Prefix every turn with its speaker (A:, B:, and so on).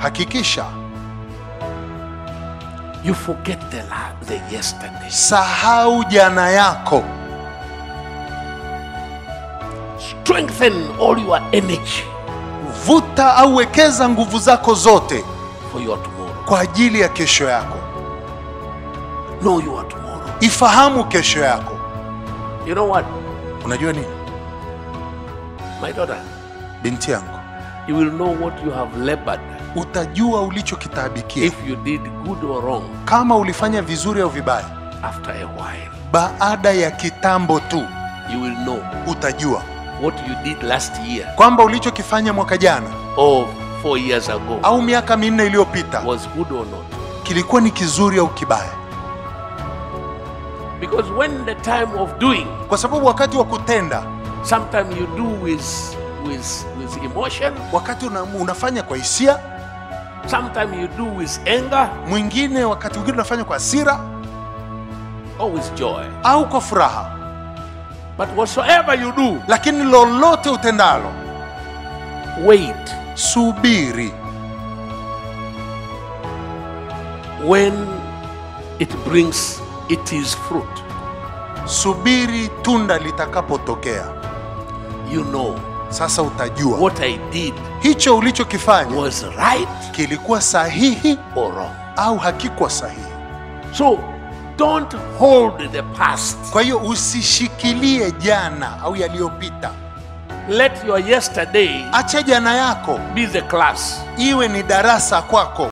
A: hakikisha
B: you forget the, la- the yesterday.
A: sahau jana yako
B: Strengthen all your energy
A: vuta au wekeza nguvu zako zote
B: for your tomorrow.
A: kwa ajili ya kesho yako
B: Know your tomorrow.
A: ifahamu kesho yako
B: You know what,
A: unajua nini
B: my daughter?
A: binti yangu
B: You will know what you have labored
A: utajua ulichokitaabikia
B: if you did good or wrong
A: kama ulifanya vizuri au vibaya
B: after a while.
A: baada ya kitambo tu
B: You will know
A: utajua
B: what you did last year
A: kwamba ulichokifanya mwaka jana
B: or four years ago
A: au miaka minne iliyopita
B: was good or not.
A: kilikuwa ni kizuri au kibaya
B: Because when the time of doing,
A: kwa sababu wakati wa kutenda
B: sometimes you do with with with emotion,
A: wakati una, unafanya kwa hisia
B: sometimes you do with anger
A: mwingine wakati mwingine unafanya kwa hasira
B: or with joy.
A: au kwa furaha
B: But whatsoever you do,
A: lakini lolote utendalo
B: wait
A: subiri
B: when it brings its fruit.
A: subiri tunda litakapotokea
B: You know
A: sasa utajua
B: what I did
A: hicho ulichokifanya
B: was right
A: kilikuwa sahihi
B: or wrong.
A: au hakikuwa sahihi
B: So don't hold the past.
A: kwa hiyo usishikilie jana au yaliyopita
B: Let your yesterday
A: acha jana yako
B: be the class.
A: iwe ni darasa kwako